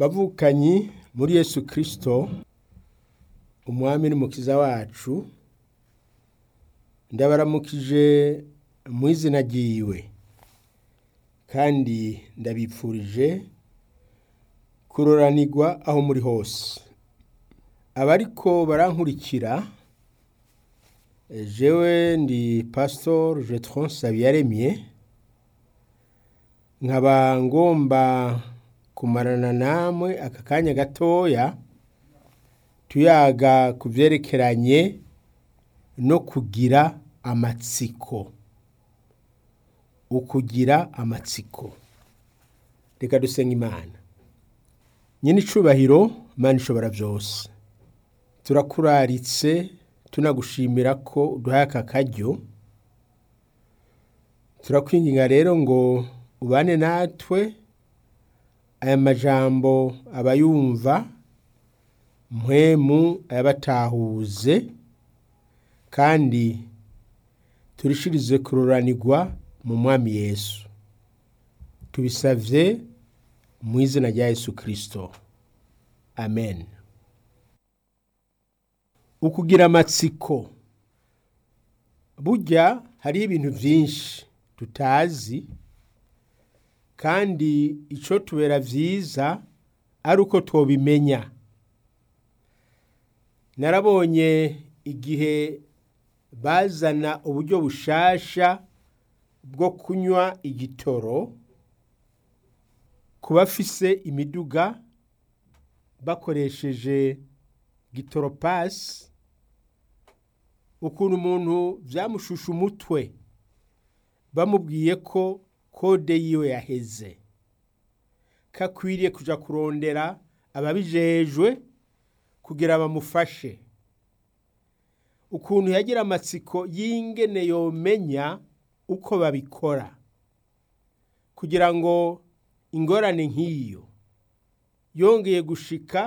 bavukanyi muri yesu kirisito umwami n'umukiza wacu ndabaramukije mu izina ryiwe kandi ndabipfurije kuroranirwa aho muri hose abariko barankurikira jewe ndi pasitori jetron sabiyaremye nkaba ngomba kumarana namwe aka kanya gatoya tuyaga ku byerekeranye no kugira amatsiko ukugira amatsiko reka dusenga imana nyine icubahiro imana ishobora byose turakuraritse tunagushimira ko uduhaye aka karyo turakwinginga rero ngo ubane natwe aya majambo abayumva mpwemu ayabatahuze kandi turishirize kururanirwa mu mwami yesu tubisavye mu izina rya yesu kirisito amen ukugira amatsiko burya hariho ibintu byinshi tutazi kandi icyo tubera byiza ari uko tubimenya narabonye igihe bazana uburyo bushasha bwo kunywa igitoro ku bafise imiduga bakoresheje gitoropasi ukuntu umuntu byamushusha umutwe bamubwiye ko kode yiwe yaheze kakwiriye kuja kurondera ababijejwe kugira bamufashe ukuntu yagira amatsiko y'ingene yomenya uko babikora kugira ngo ingorane nk'iyo yongeye gushika